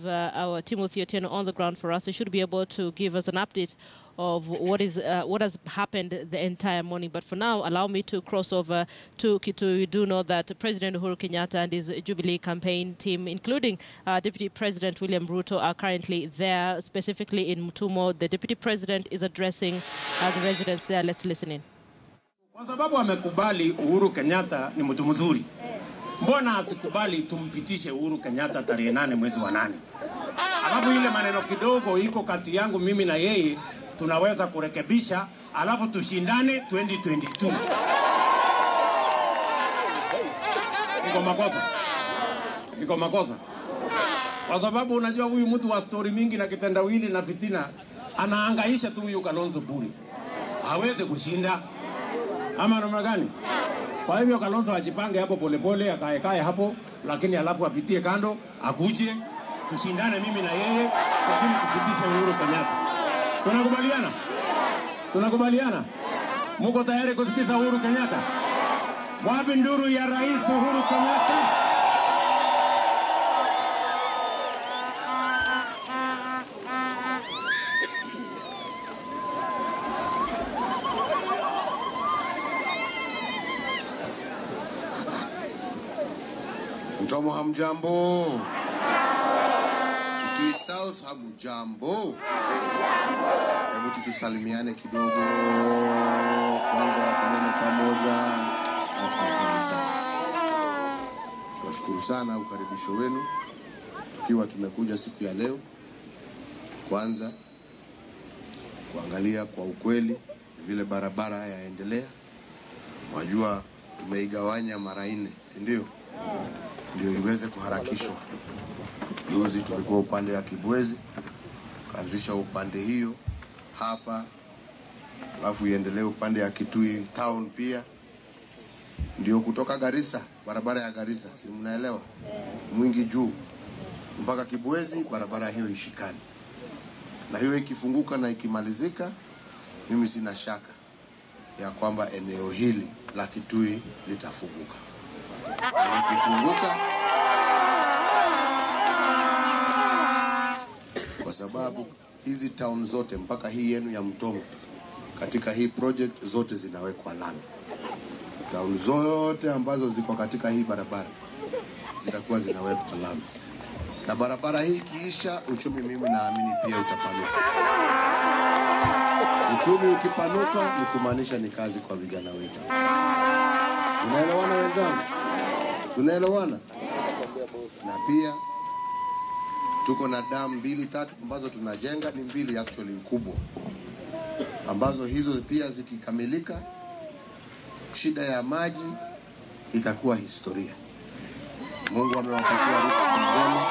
have uh, our Timothy Otieno on the ground for us. He should be able to give us an update of what is uh, what has happened the entire morning. But for now, allow me to cross over to Kitui. We do know that President Uhuru Kenyatta and his Jubilee campaign team, including uh, Deputy President William Ruto, are currently there, specifically in Mutumo. The Deputy President is addressing uh, the residents there. Let's listen in. Kwa sababu amekubali Uhuru Kenyatta ni mtu mzuri, mbona asikubali tumpitishe Uhuru Kenyatta tarehe nane mwezi wa nane? Alafu ile maneno kidogo iko kati yangu mimi na yeye tunaweza kurekebisha, alafu tushindane 2022. Iko makosa, iko makosa, kwa sababu unajua huyu mtu wa stori mingi na kitendawili na fitina anahangaisha tu huyu Kalonzo bure, hawezi kushinda ama namna gani? Kwa hivyo Kalonzo ajipange hapo polepole, akaekae hapo, lakini alafu apitie kando, akuje tushindane mimi na yeye, lakini tupitishe Uhuru Kenyatta. Tunakubaliana? Tunakubaliana? Muko tayari kusikiza Uhuru Kenyatta? Wapi nduru ya Rais Uhuru Kenyatta? Mtomo hamjambo? Kitui South hamjambo? Hebu tutusalimiane kidogo kwanza, kanene pamoja. Asanteni sana, tunashukuru sana ukaribisho wenu, tukiwa tumekuja siku ya leo kwanza kuangalia kwa ukweli vile barabara yaendelea. Wajua tumeigawanya mara nne, si ndio? ndio iweze kuharakishwa. Juzi tulikuwa upande wa Kibwezi, kaanzisha upande hiyo hapa, alafu iendelee upande wa Kitui town pia, ndio kutoka Garissa, barabara ya Garissa, si mnaelewa, Mwingi juu mpaka Kibwezi, barabara hiyo ishikane, na hiyo ikifunguka na ikimalizika, mimi sina shaka ya kwamba eneo hili la Kitui litafunguka na likifunguka, kwa sababu hizi town zote mpaka hii yenu ya Mtomo katika hii project zote zinawekwa lami. Town zote ambazo ziko katika hii barabara zitakuwa zinawekwa lami, na barabara hii ikiisha, uchumi mimi naamini pia utapanuka. Uchumi ukipanuka ni kumaanisha ni kazi kwa vijana wetu. Unaelewana wenzangu? Tunaelewana? Na pia tuko na damu mbili tatu ambazo tunajenga, ni mbili actually kubwa, ambazo hizo pia zikikamilika, shida ya maji itakuwa historia. Mungu amewapatia rutuba njema,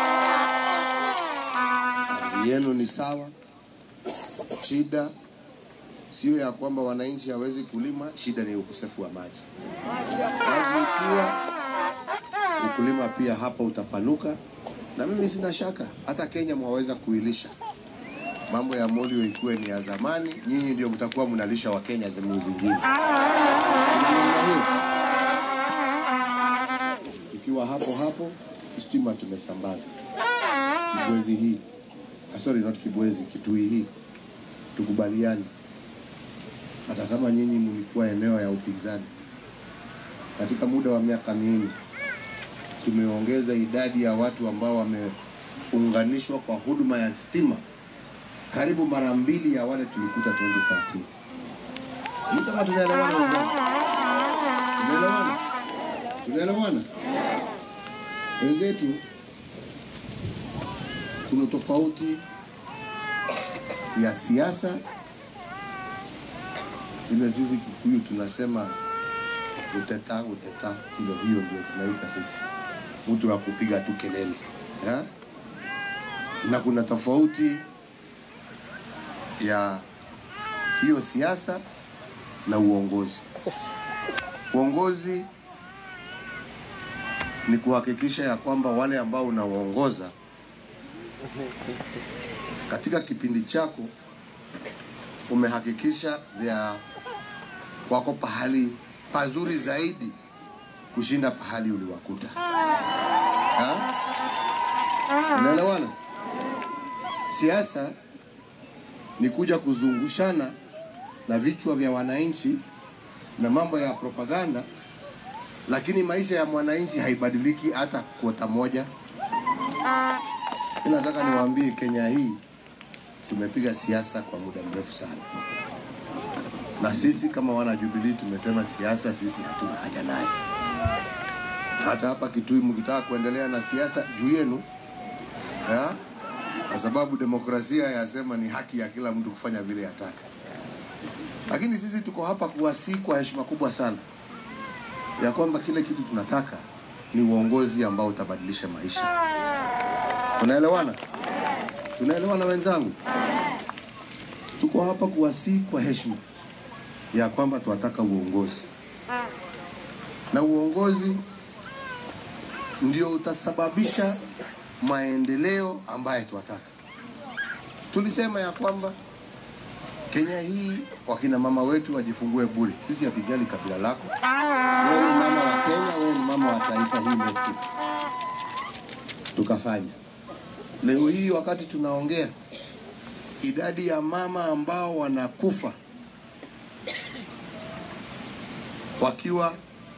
ardhi yenu ni sawa. Shida sio ya kwamba wananchi hawezi kulima, shida ni ukosefu wa maji. Maji ikiwa ukulima pia hapa utapanuka, na mimi sina shaka hata Kenya mwaweza kuilisha. Mambo ya molio ikuwe ni ya zamani, nyinyi ndio mtakuwa mnalisha wa Kenya sehemu zingine. Tunaona hiyo. Tukiwa hapo hapo, stima tumesambaza Kibwezi hii, ah, sorry not Kibwezi, Kitui hii, tukubaliane hata kama nyinyi mlikuwa eneo ya upinzani, katika muda wa miaka minne tumeongeza idadi ya watu ambao wameunganishwa kwa huduma ya stima karibu mara mbili ya wale tulikuta 2013. Sijui kama tunaelewana wenzangu, tunaelewana, tunaelewana wenzetu. Kuna tofauti ya siasa ile sisi Kikuyu tunasema uteta uteta, hilo hiyo ndio tunaita sisi, mtu wa kupiga tu kelele ya? Na kuna tofauti ya hiyo siasa na uongozi. Uongozi ni kuhakikisha ya kwamba wale ambao unawaongoza katika kipindi chako umehakikisha vya wako pahali pazuri zaidi kushinda pahali uliwakuta ha? Unaelewana? Siasa ni kuja kuzungushana na vichwa vya wananchi na mambo ya propaganda, lakini maisha ya mwananchi haibadiliki hata kuota moja. Mimi nataka niwaambie, Kenya hii tumepiga siasa kwa muda mrefu sana, na sisi kama wana Jubilee tumesema siasa sisi hatuna haja naye. Hata hapa Kitui mkitaka kuendelea na siasa juu yenu ya? kwa sababu demokrasia yasema ni haki ya kila mtu kufanya vile ataka, lakini sisi tuko hapa kuwasihi kwa heshima kubwa sana ya kwamba kile kitu tunataka ni uongozi ambao utabadilisha maisha. Tunaelewana? Tunaelewana wenzangu? Tuko hapa kuwasihi kwa heshima ya kwamba tunataka uongozi, na uongozi ndio utasababisha maendeleo ambayo tunataka. Tulisema ya kwamba Kenya hii wakina mama wetu wajifungue bure. Sisi hatujali kabila lako, wewe ni mama wa Kenya, wewe ni mama wa taifa hili letu. Tukafanya leo hii, wakati tunaongea, idadi ya mama ambao wanakufa wakiwa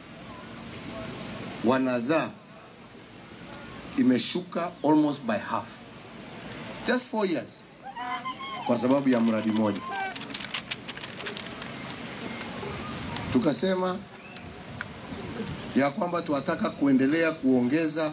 wanazaa imeshuka almost by half just four years kwa sababu ya mradi mmoja. Tukasema ya kwamba tunataka kuendelea kuongeza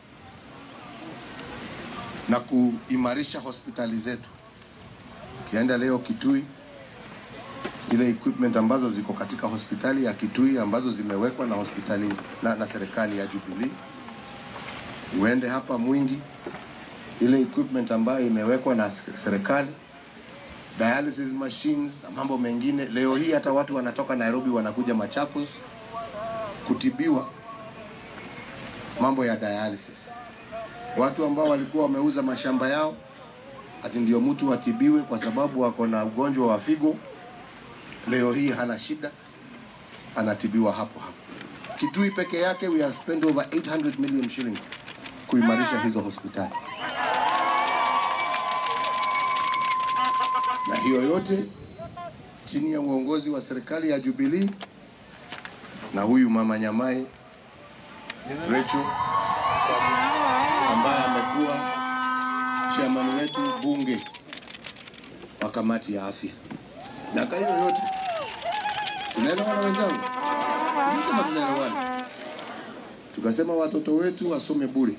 na kuimarisha hospitali zetu. Ukienda leo Kitui, ile equipment ambazo ziko katika hospitali ya Kitui ambazo zimewekwa na hospitali na, na serikali ya Jubilee uende hapa Mwingi, ile equipment ambayo imewekwa na serikali, dialysis machines na mambo mengine. Leo hii hata watu wanatoka Nairobi wanakuja Machakos kutibiwa mambo ya dialysis. Watu ambao walikuwa wameuza mashamba yao ati ndio mtu atibiwe kwa sababu wako na ugonjwa wa figo, leo hii hana shida, anatibiwa hapo hapo. Kitui peke yake we have spent over 800 million shillings kuimarisha hizo hospitali, na hiyo yote chini ya uongozi wa serikali ya Jubilee na huyu mama Nyamai Rachel ambaye amekuwa chairman wetu bunge wa kamati ya afya. Miaka hiyo yote tunaelewana wenzangu, kama tunaelewana, tukasema watoto wetu wasome bure.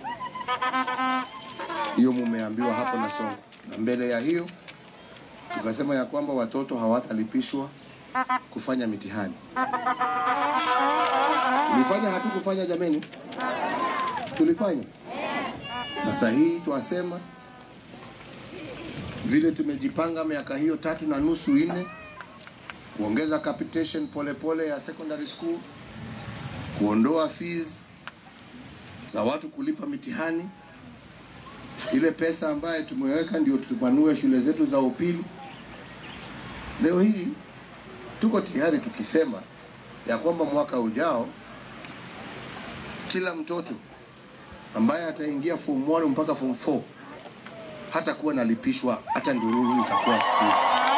Hiyo mumeambiwa hapo na Sonko, na mbele ya hiyo tukasema ya kwamba watoto hawatalipishwa kufanya mitihani. Tulifanya hatukufanya jameni? Si tulifanya? Sasa hii twasema vile tumejipanga miaka hiyo tatu na nusu nne, kuongeza capitation polepole ya secondary school, kuondoa fees za watu kulipa mitihani, ile pesa ambayo tumeweka ndio tupanue shule zetu za upili. Leo hii tuko tayari tukisema ya kwamba mwaka ujao kila mtoto ambaye ataingia form 1 mpaka form 4 hata kuwa nalipishwa hata ndururu itakuwa free.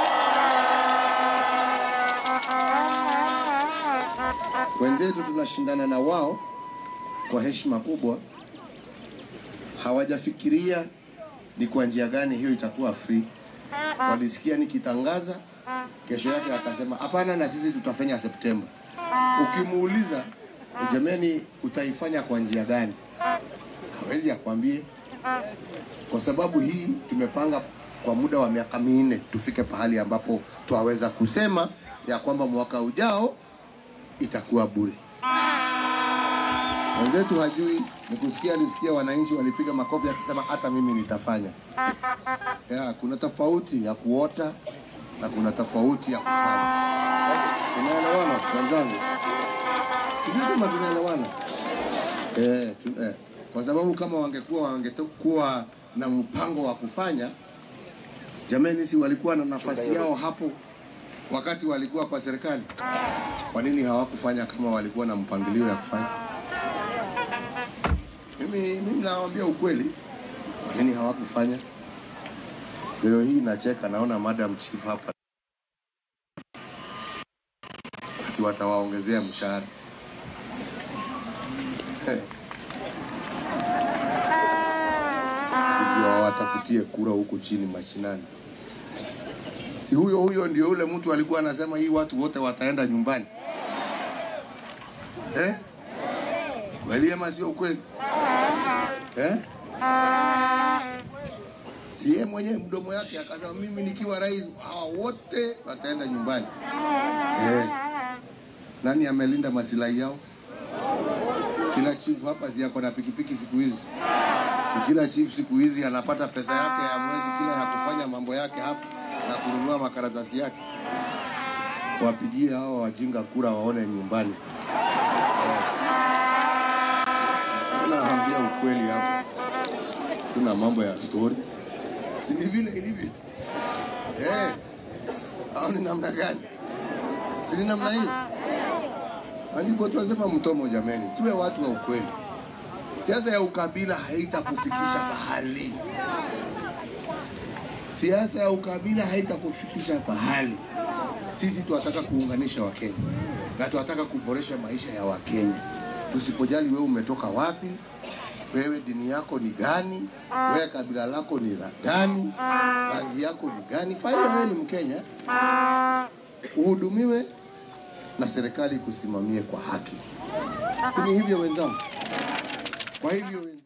Wenzetu tunashindana na wao kwa heshima kubwa, hawajafikiria ni kwa njia gani hiyo itakuwa free. Walisikia nikitangaza, kesho yake akasema hapana, na sisi tutafanya Septemba. Ukimuuliza jamani, utaifanya kwa njia gani? Hawezi akwambie, kwa sababu hii tumepanga kwa muda wa miaka minne tufike pahali ambapo twaweza kusema ya kwamba mwaka ujao itakuwa bure. Wenzetu hajui, ni kusikia alisikia wananchi walipiga makofi akisema hata mimi nitafanya. Ya, kuna tofauti ya kuota na kuna tofauti ya kufanya. Tunaelewana wenzangu? Sijui kama tunaelewana. Eh, tu, eh. Kwa sababu kama wangekuwa wangekuwa na mpango wa kufanya, jamani, si walikuwa na nafasi yao hapo wakati walikuwa kwa serikali? Kwa nini hawakufanya kama walikuwa na mpangilio ya kufanya? Mimi mimi nawaambia ukweli, Nini hawakufanya? Leo hii nacheka, naona madam chief hapa ati watawaongezea mshahara Eh. ati ndio wawatafutie kura huku chini mashinani. Si huyo huyo ndio ule mtu alikuwa anasema hii watu wote wataenda nyumbani eh? Kweli ama sio kweli eh? Si yeye mwenyewe mdomo yake akasema mimi nikiwa rais hawa wote wataenda nyumbani eh. Nani amelinda masilahi yao? Kila chief hapa si yako na pikipiki siku hizi, si kila chief siku hizi anapata pesa yake ya mwezi kila ya kufanya mambo yake hapa na kununua makaratasi yake. Wapigie hao wajinga kura waone nyumbani. Eh. Naambia ukweli hapa, kuna mambo ya story, si ni vile ilivyo eh? Au ni namna gani? Si ni namna hiyo? Ndipo tunasema mtomo, jameni, tuwe watu wa ukweli. Siasa ya ukabila haitakufikisha pahali. Siasa ya ukabila haitakufikisha pahali. Sisi tunataka kuunganisha Wakenya na tunataka kuboresha maisha ya Wakenya. Tusipojali wewe umetoka wapi, wewe dini yako ni gani, wewe kabila lako ni la gani, rangi yako ni gani, faida wewe ni Mkenya, uhudumiwe na serikali kusimamie kwa haki. Si ni hivyo wenzangu? Kwa hivyo wenzangu